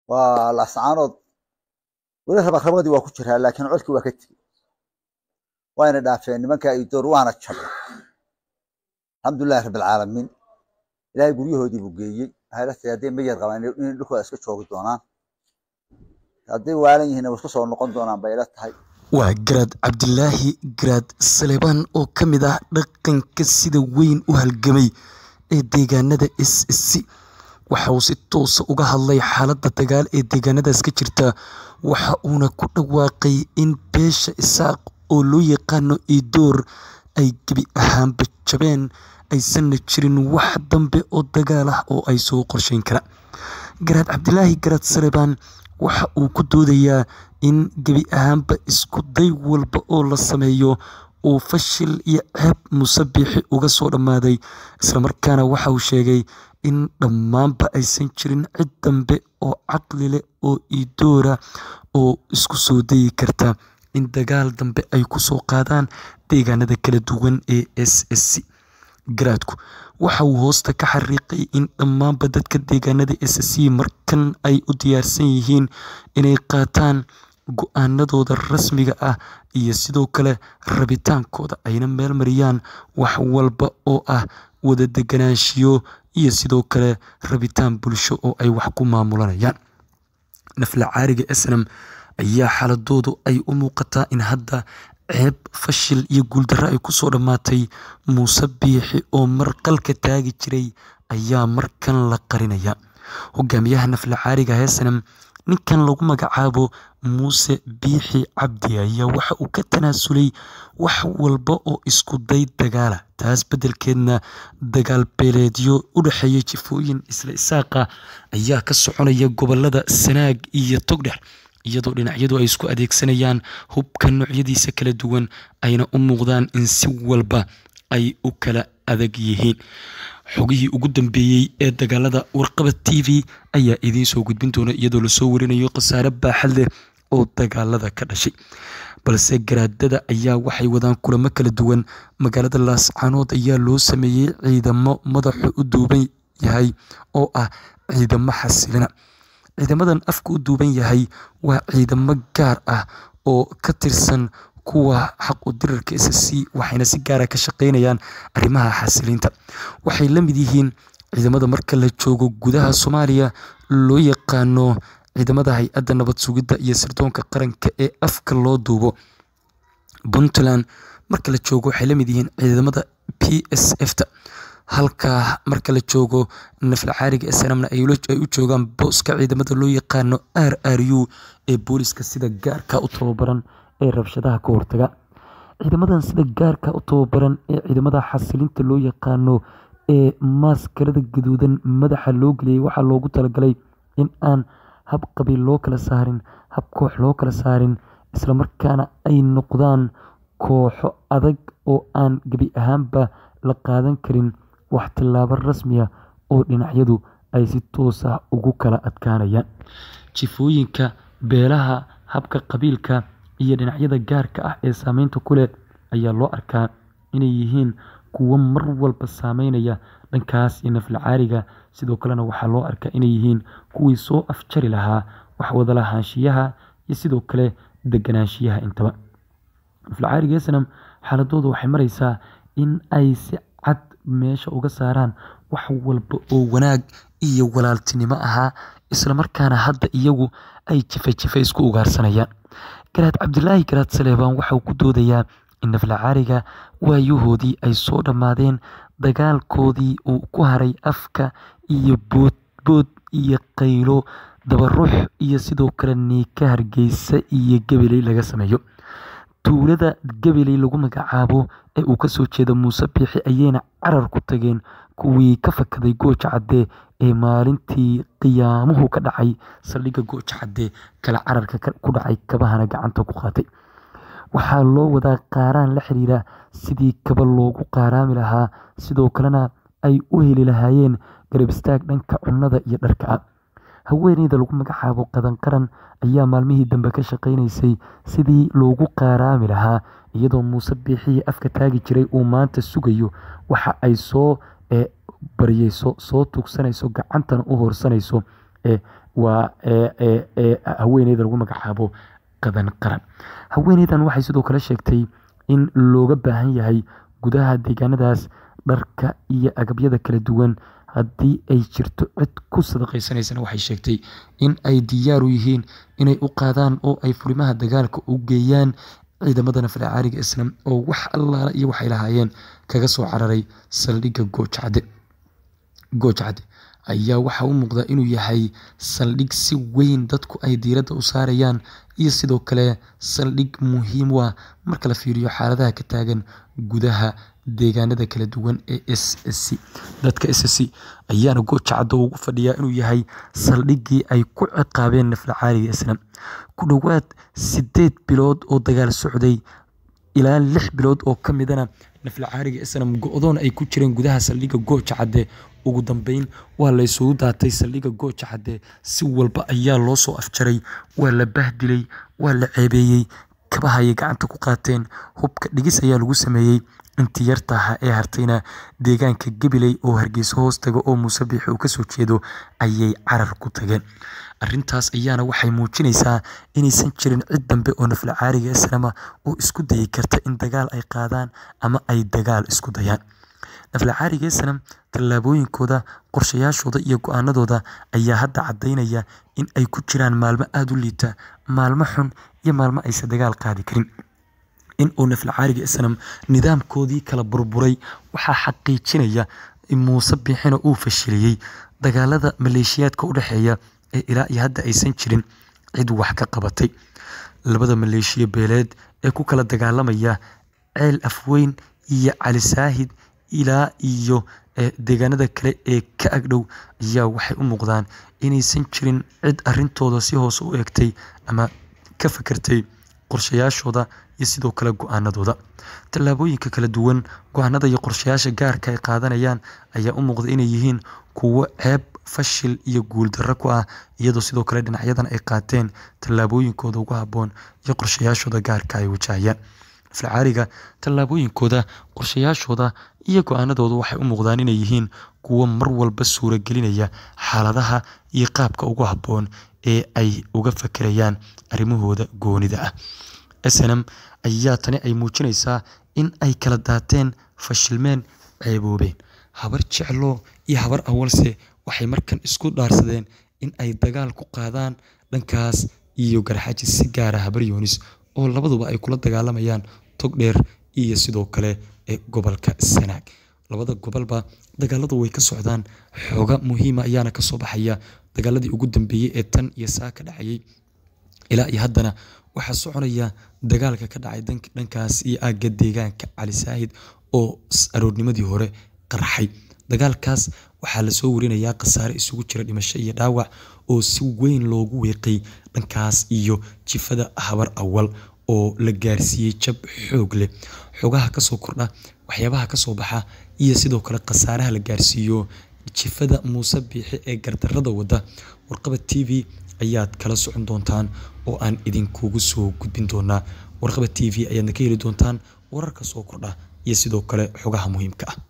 waa laascaanood weli rabakrabadii waa ku jiraa laakiin codkii waa ka tegey wayna dhaafeen nimanka idoor waana jabay alxamdulilahi rabbilcaalamiin ilaahay guryahoodii buu geeyey waxay la tahay hadday mayar qabaan inay dhulkooda iska joogi doonaan hadday waalan yihiin way isku soo noqon doonaan bay ila tahay waa garaad cabdilaahi garaad salebaan oo ka mid ah dhaqanka sida weyn u halgamay ee deegaanada s c waxa uu si toosa uga hadlay xaaladda dagaal ee deegaanadaas ka jirta waxa uuna ku dhawaaqay in beesha isaaq oo loo yaqaano idoor ay gebi ahaanba jabeen aysanna jirin wax dambe oo dagaal ah oo ay soo qorsheyn kara garaad cabdilaahi garaad salebaan waxa uu ku doodayaa in gebi ahaanba isku day walba oo la sameeyo uu fashil iyo ceeb musabiixi uga soo dhammaaday islamarkaana waxa uu sheegay in dhammaanba aysan jirin cid dambe oo caqli leh oo idoora oo isku soo dayi karta in dagaal dambe ay ku soo qaadaan deegaanada kala duwan ee s s c garaadku waxa uu hoosta ka xariiqay in dhammaanba dadka deegaanada s c markan ay u diyaarsan yihiin inay qaataan go-aanadooda rasmiga ah iyo sidoo kale rabitaankooda ayna meel mariyaan wax walba oo ah wada deganaanshiyo iyo sidoo kale rabitaan bulsho oo ay wax ku maamulanayaan nafla caariga snam ayaa xaaladoodu ay u muuqataa in hadda ceeb fashil iyo guuldarro ay kusoo dhammaatay muuse biixi oo mar qalka taagi jiray ayaa markan la qarinaya hogaamiyaha nafla caariga heesanam ninkan lagu magacaabo muuse biixi cabdi ayaa waxa uu ka tanaasulay wax walba oo isku day dagaala taas beddelkeedna dagaal beeleedyo u dhexeeya jifooyin isla isaaqa ayaa ka soconaya gobolada sanaag iyo togdhex iyadoo dhinacyadu ay isku adeegsanayaan hubka noocyadiisa kala duwan ayna u muuqdaan in si walba ay u kala adag yihiin xogihii ugu dambeeyey ee dagaalada warqaba t v ayaa idiin soo gudbin doona iyadoo lasoo warinayo khasaare baaxad leh oo dagaalada ka dhashay balse garaadada ayaa waxay wadaan kulamo kala duwan magaalada laascaanood ayaa loo sameeyey ciidamo madaxu u duuban yahay oo ah ciidamo xasilina ciidamadan afka u duuban yahay waa ciidamo gaar ah oo ka tirsan kuwa xaq u dirarka s c waxayna si gaara ka shaqeynayaan arrimaha xasiliinta waxay la mid yihiin ciidamada marka la joogo gudaha soomaaliya loo yaqaano ciidamada hay-adda nabad sugidda iyo sirdoonka qaranka ee afka loo duubo puntland marka la joogo waxay la mid yihiin ciidamada p s f ta halka marka la joogo nafla caariga snamna ay u joogaan booska ciidamada loo yaqaano r r u ee booliska sida gaarka u tababaran ee rabshadaha ka hortaga ciidamadan sida gaarka u tababaran ee ciidamada xasilinta loo yaqaano ee maaskarada gaduudan madaxa loo geliyay waxaa loogu talagalay in aan hab qabiil loo kala saarin hab koox loo kala saarin islamarkaana ay noqdaan kooxo adag oo aan gebi ahaanba la qaadan karin wax tillaabo rasmiya oo dhinacyadu ay si toos ah ugu kala adkaanayaan jifooyinka beelaha habka qabiilka iyo dhinacyada gaarka ah ee saameynta ku leh ayaa loo arkaa inay yihiin kuwo mar walba saameynaya dhankaas iyo nafla caariga sidoo kalena waxaa loo arkaa inay yihiin kuwii soo afjari lahaa wax wadalahaanshiyaha iyo sidoo kale deganaanshiyaha intaba nafla caariga snam xaaladoodu waxay mareysaa in ay si cad meesha uga saaraan wax walba oo wanaag iyo walaaltinimo ahaa islamarkaana hadda iyagu ay jife jife isku ugaarsanayaan garaad cabdilaahi garaad saleebaan waxauu ku doodayaa in nafla caariga waayahoodii ay soo dhammaadeen dagaalkoodii uu ku haray afka iyo boodbood iyo qaylo dabaruux iyo sidoo kale niika hargeysa iyo gabaley laga sameeyo tuulada gabaley lagu magacaabo ee uu kasoo jeeda muuse biixi ayayna carar ku tageen kuwii ka fakaday gooja cadde ee maalintii qiyaamuhu ka dhacay saldhigga gooja cadde kala cararka ku dhacay kabahana gacanta ku qaatay waxaa loo wadaa qaaraan la xiriira sidii kaba loogu qaaraami lahaa sidoo kalena ay u heli lahaayeen garab istaag dhanka cunnada iyo dharka ah haweeneyda lagu magacaabo qadan qaran ayaa maalmihii dambe ka shaqaynaysay sidii loogu qaaraami lahaa iyadoo muuse biixii afka taagi jiray uu maanta sugayo waxa ay soo baryeyso soo tuugsanayso gacantana u horsanayso ee waa haweeneyda lagu magacaabo qadan qaran haweeneydan waxay sidoo kale sheegtay in looga baahan yahay gudaha deegaanadaas dharka iyo agabyada kala duwan haddii ay jirto cid ku sadaqaysanaysana waxay sheegtay in ay diyaar u yihiin inay u qaadaan oo ay furimaha dagaalka u geeyaan ciidamada naflacaariga islam oo wax allaala iyo waxay lahaayeen kaga soo cararay saldhigga goojacde goojacde ayaa waxaa u muuqda inuu yahay saldhig si weyn dadku ay diiradda u saarayaan iyo sidoo kale saldhig muhiim u ah marka la fiiriyo xaaladaha ka taagan gudaha deegaanada kala duwan ee s c dadka s c ayaana goojacaddo ugu fadhiyaa inuu yahay saldhiggii ay ku ciqaabeen naflacaariga islam ku dhowaad sideed bilood oo dagaal socday ilaa lix bilood oo ka midana naflacaariga islam go-doon ay ku jireen gudaha saldhigga gooja cadde ugu dambeyn waa la isugu daatay saldhigga gooja cadde si walba ayaa loo soo afjaray waa la bahdilay waa la ceebeeyey kabahayay gacanta ku qaateen hubka dhigis ayaa lagu sameeyey intii yartaha ee hartayna deegaanka gabiley oo hargeyso hoos taga oo muuse biixi uu kasoo jeedo ayay carar ku tageen arintaas ayaana waxay muujinaysaa inaysan jirin cid dambe oo naflacaariga islaama oo isku dayi karta in dagaal ay qaadaan ama ay dagaal isku dayaan naflacaariga islam tallaabooyinkooda qorshayaashooda iyo go-aanadooda ayaa hadda caddaynaya in ay ku jiraan maalmo aada u liita maalmo xun iyo maalmo aysan dagaal qaadi karin in uu naflacaariga islam nidaamkoodii kala burburay waxaa xaqiijinaya in muuse biixina uu fashiliyey dagaalada maleeshiyaadka u dhexeeya ee ilaa iyo hadda aysan jirin cid wax ka qabatay labada maleeshiya beeleed ee ku kala dagaalamaya ceel afweyn iyo cali saahid ilaa iyo deegaanada kale ee ka agdhow ayaa waxay u muuqdaan inaysan jirin cid arintooda si hoose u eegtay ama ka fakertay qorshayaashooda iyo sidoo kale go-aanadooda tallaabooyinka kala duwan go-aanada iyo qorshayaasha gaarka ay qaadanayaan ayaa u muuqda inay yihiin kuwo ceeb fashil iyo guuldarro ku ah iyadoo sidoo kale dhinacyadan ay qaateen tallaabooyinkooda ugu habboon iyo qorshayaashooda gaarka ay wajahayaan naflacaariga tallaabooyinkooda qorshayaashooda iyo go-aanadooda waxay u muuqdaan inay yihiin kuwo mar walba suuragelinaya xaaladaha iyo qaabka ugu habboon ee ay uga fakerayaan arrimahooda goonida ah snm ayaa tani ay muujinaysaa in ay kala daateen fashilmeen ceeboobeen habar jeclo iyo habar awalse waxay markan isku dhaarsadeen in ay dagaal ku qaadaan dhankaas iyo garxaji si gaara habar yoonis oo labaduba ay kula dagaalamayaan tog dheer iyo sidoo kale ee gobolka sanaag labada gobolba dagaaladu way ka socdaan xooga muhiima ayaana kasoo baxaya dagaaladii ugu dambeeyey ee tan iyo saa ka dhacayay ilaa iyo haddana waxaa soconaya dagaalka ka dhacay dhankaas iyo aagga deegaanka cali saahid oo aroornimadii hore qarxay dagaalkaas waxaa lasoo warinayaa khasaare isugu jira dhimasho iyo dhaawac oo si weyn loogu weeqay dhankaas iyo jifada habar awal oo la gaarsiiyey jab xoog leh xogaha kasoo kordha waxyaabaha kasoo baxa iyo sidoo kale khasaaraha la gaarsiiyo jifada muuse biixi ee gardarada wada warqaba t v ayaad kala socon doontaan oo aan idinkugu soo gudbin doonaa warqaba t v ayaadna ka heli doontaan wararka soo kordha iyo sidoo kale xogaha muhiimka ah